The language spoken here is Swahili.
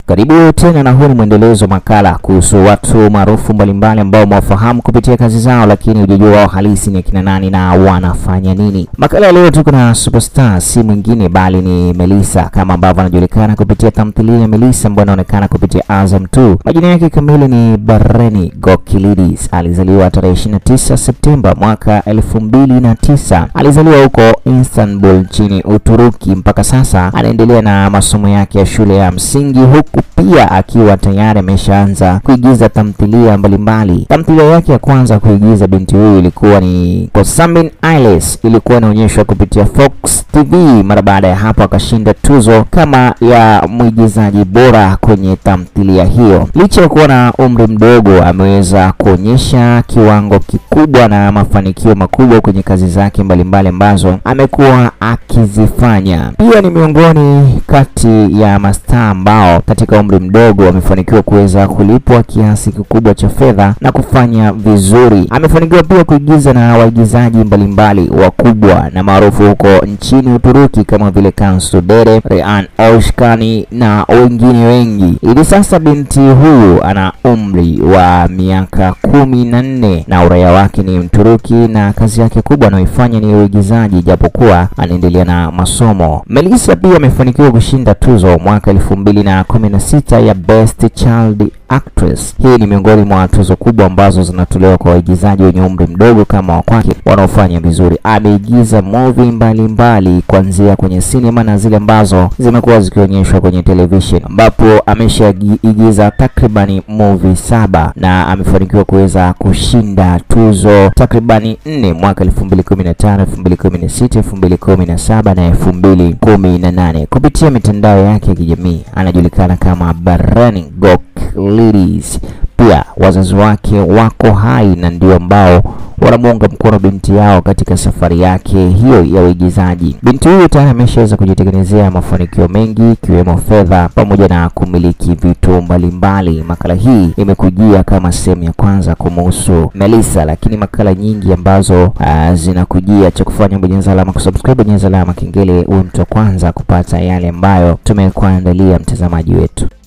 Karibu tena na huu ni mwendelezo wa makala kuhusu watu maarufu mbalimbali ambao mwafahamu kupitia kazi zao, lakini hujajua wao halisi ni akina nani na wanafanya nini. Makala ya leo tuko na superstar, si mwingine bali ni Melissa, kama ambavyo anajulikana kupitia tamthilia ya Melissa ambayo inaonekana kupitia Azam 2. Majina yake kamili ni Barreni Gokilidis. Alizaliwa tarehe 29 Septemba mwaka 2009. Alizaliwa huko Istanbul nchini Uturuki. Mpaka sasa anaendelea na masomo yake ya shule ya msingi huku pia akiwa tayari ameshaanza kuigiza tamthilia mbalimbali. Tamthilia yake ya kwanza kuigiza binti huyu ilikuwa ni Kosamin Ailes, ilikuwa inaonyeshwa kupitia Fox TV. Mara baada ya hapo akashinda tuzo kama ya mwigizaji bora kwenye tamthilia hiyo. Licha ya kuwa na umri mdogo, ameweza kuonyesha kiwango kikubwa na mafanikio makubwa kwenye kazi zake mbalimbali ambazo amekuwa akizifanya. Pia ni miongoni kati ya mastaa ambao katika umri mdogo amefanikiwa kuweza kulipwa kiasi kikubwa cha fedha na kufanya vizuri. Amefanikiwa pia kuigiza na waigizaji mbalimbali wakubwa na maarufu huko nchini Uturuki kama vile Cansu Dere, Rehan Oshkani na wengine wengi. Hivi sasa binti huyu ana umri wa miaka kumi na nne na uraia wake ni Mturuki na kazi yake kubwa anayoifanya ni uigizaji, japokuwa anaendelea na masomo. Melissa pia amefanikiwa kushinda tuzo mwaka elfu mbili na kumi na sita ya Best Child Actress. Hii ni miongoni mwa tuzo kubwa ambazo zinatolewa kwa waigizaji wenye umri mdogo kama wa kwake wanaofanya vizuri. Ameigiza movie mbalimbali kuanzia kwenye sinema na zile ambazo zimekuwa zikionyeshwa kwenye television, ambapo ameshaigiza takribani movie saba na amefanikiwa kuweza kushinda tuzo takribani nne mwaka 2015, 2016, 2017 na 2018 kupitia mitandao yake ya kijamii. Anajulikana kama Barreni Gokilidis. Pia wazazi wake wako hai na ndio ambao wanamuunga mkono binti yao katika safari yake hiyo ya uigizaji. Binti huyu tayari ameshaweza kujitengenezea mafanikio mengi ikiwemo fedha pamoja na kumiliki vitu mbalimbali. Makala hii imekujia kama sehemu ya kwanza kumuhusu Melissa, lakini makala nyingi ambazo uh, zinakujia, cha kufanya bonyeza alama kusubscribe, bonyeza alama kengele, uwe mtu wa kwanza kupata yale ambayo tumekuandalia mtazamaji wetu.